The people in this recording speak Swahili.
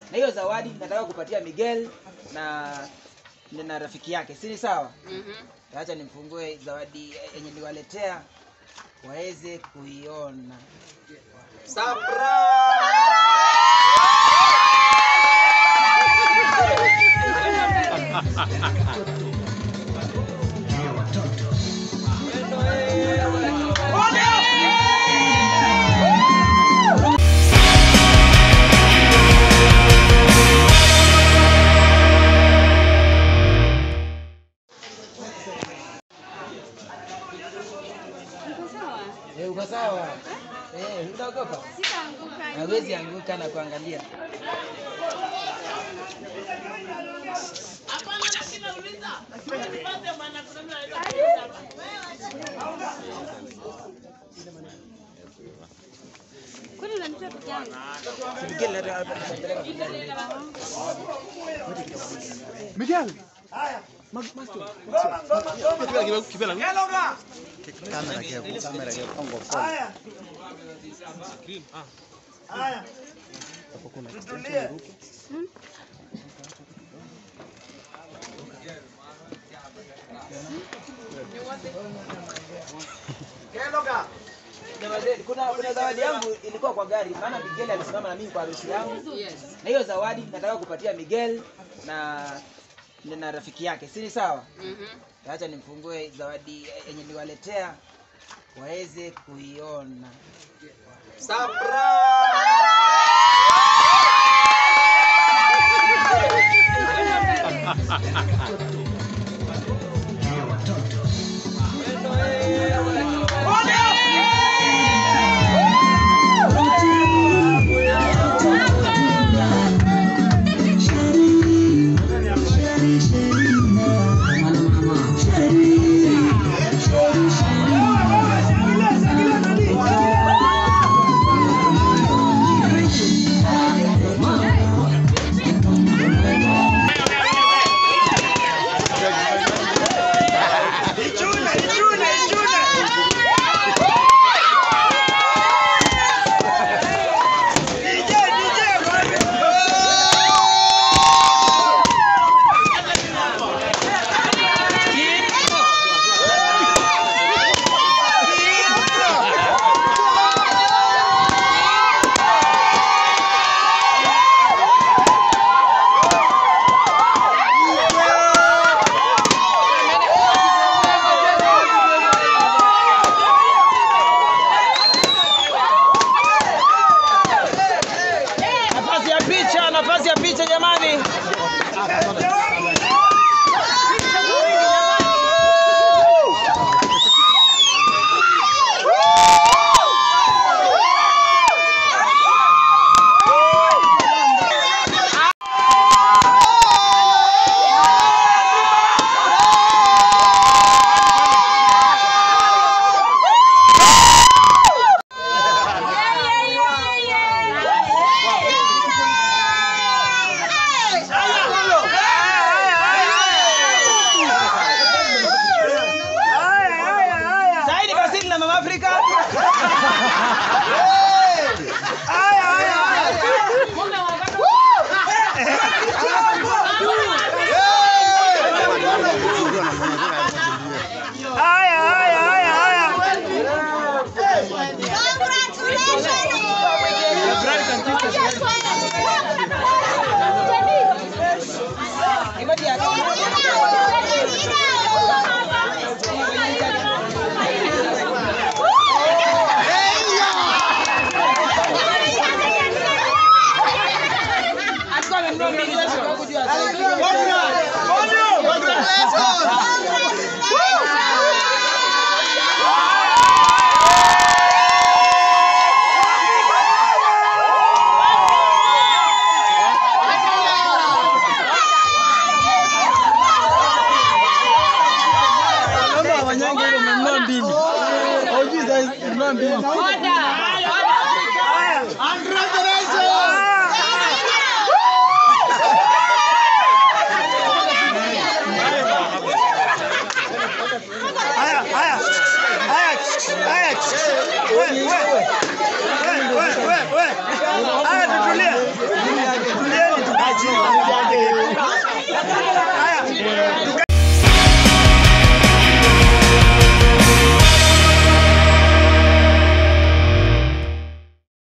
na hiyo zawadi nataka kupatia Miguel na na rafiki yake, si ni sawa? Mhm. Acha nimfungue zawadi yenye niwaletea waweze kuiona. Uko sawa? Eh, uko sawa? Eh, unaogopa? Sitaanguka. Hawezi anguka na kuangalia. Kwani unanitoa peke yangu? Si Miguel nataka kupeleka Miguel. Miguel. Jamani, Kuna kuna zawadi yangu ilikuwa kwa gari, maana Miguel alisimama na mimi kwa harusi yangu, Yes. na hiyo zawadi nataka kupatia Miguel na na rafiki yake, si ni sawa? Mhm. Acha nimfungue zawadi yenye niwaletea waweze kuiona. Nafasi ya picha, nafasi ya picha jamani.